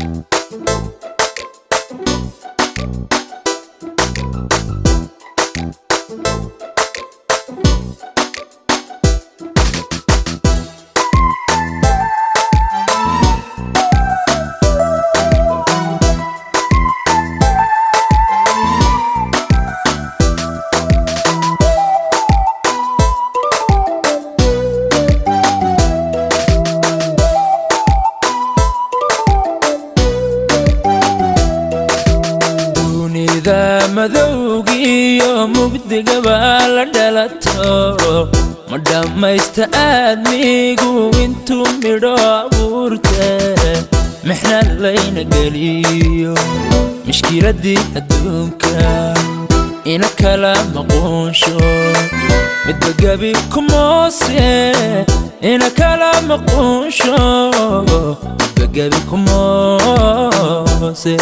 dunida madowgiiyo mugdigaba la dhalato ma dhammaysta aadmigu intuu midho abuurte mixna layna geliyo mishkiladii adduunka ina kala maquunsho midba gebi kumoose ina kala maquunsho midba gebi kumoose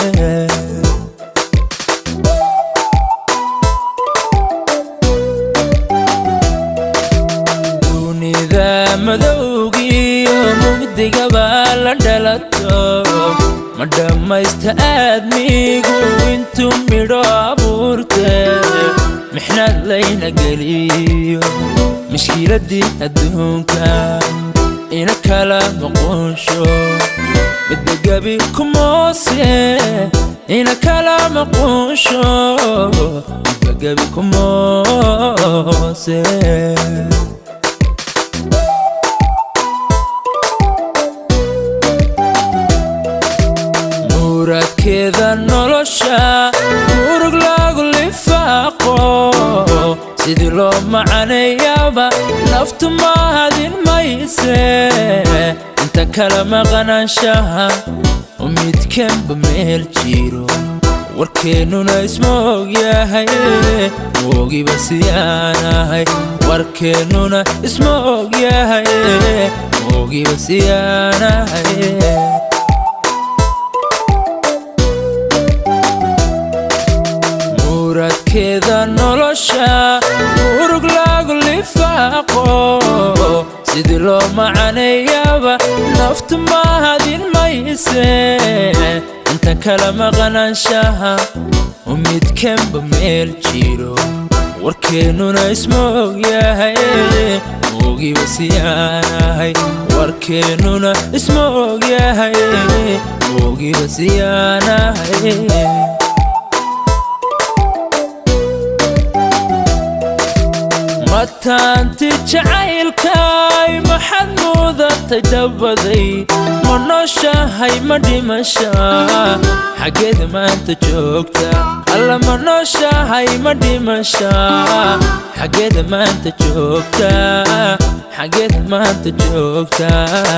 dunida madowgiiyo mugdigaba la dhalato ma dhammaysta aadmigu intuu midho abuurte mixnad layna geliyo mishkiladii adduunka ina kala maquunsho midba gebi kumoose ina kala maquunsho midba gebi kumoose muradkeeda nolosha murug lagu lifaaqo sidii loo macaneeyaaba naftu mahadin mayse inta kala maqanaanshaha oo midkanba meel jiro warkeennuna isma ogyahay moogiba siyaanahay warkeennuna isma ogyahay moogiba siyaanahay muradkeeda nolosha murug lagu lifaaqo sidii loo macaneeyaaba naftu mahadin mayse inta kala maqanaanshaha oo midkanba meel jiro warkeennuna isma ogyahay moogiba siyaanahay warkeennuna isma ogyahay moogiba siyaanahay mataanti jacaylkaay maxaad muudatay dhabaday ma nooshahay ma dhimasha xaggeeda maanta joogta alla ma nooshahay ma dhimasha xaggeeda maanta joogta xaggeeda maanta joogta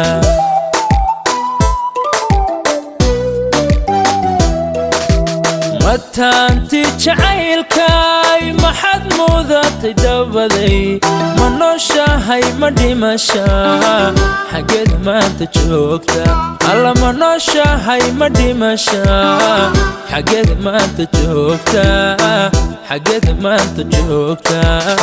mataanti jacaylkaay maxaad muudatay dhabaday ma nooshahay ma dhimasha xaggeeda maanta joogta alla ma nooshahay ma dhimasha xaggeeda maanta joogta xaggeeda maanta joogta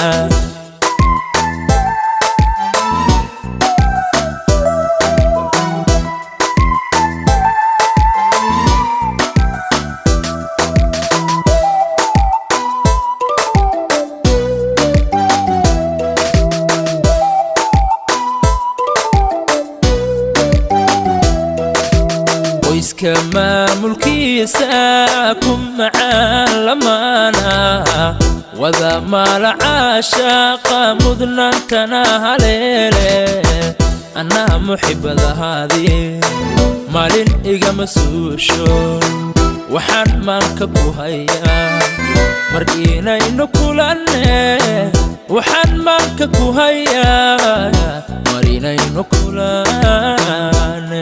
qoyska maamulkiisa ku macaan lamaana wada maala caashaaqa mudnaantana haleele annaha muxibadahaadii maalin igama suusho waxaan maanka ku hayaa mar inaynu kulanne waxaan maanka ku hayaa mar inaynu kulanne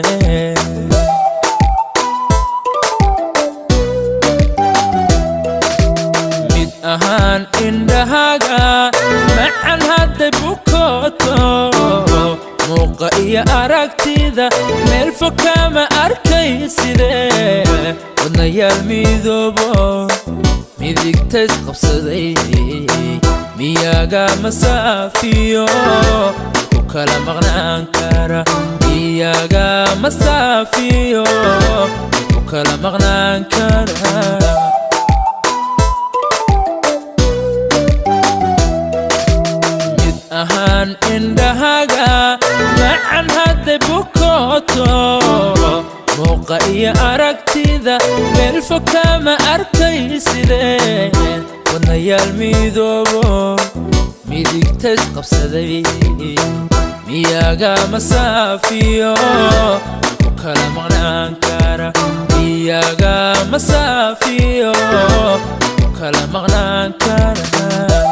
mid ahaan indhahaaga macan hadday bukooto muuqa iyo aragtida meel fog kama arkay sidee wadnayaal midoobo midigtays qabsaday miyaga masaafiyo ku kala maqnaan kara miyaga masaafiyo ku kala maqnaan karaa mid ahaan indhahaga macan hadday bukooto muuqa iyo aragtida meel fog kama arkay sidee wadnayaal midoobo midigtays qabsaday miyaga masaafiyo ku kala maqnaan kara miyaga masaafiyo ku kala maqnaan kara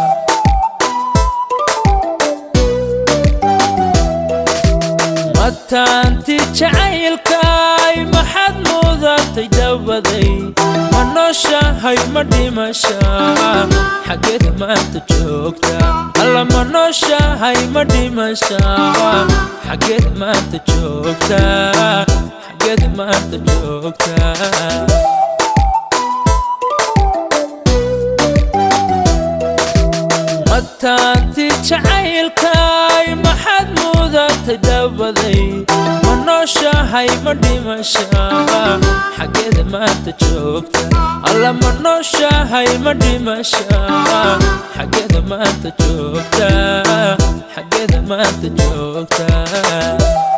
mataanti jacaylkaay maxaad mudatay dabaday ma nooshahay ma dhimasha xaggeed maanta joogta alla ma nooshahay ma dhimasha xaggeed maanta joogta xaggeed maanta joogta mataanti jacaylkaay maxaad mudatay dabaday ma nooshahay ma dhimasha xaggeeda maanta joogta alla ma nooshahay ma dhimasha xaggeeda maanta joogta xaggeeda maanta joogta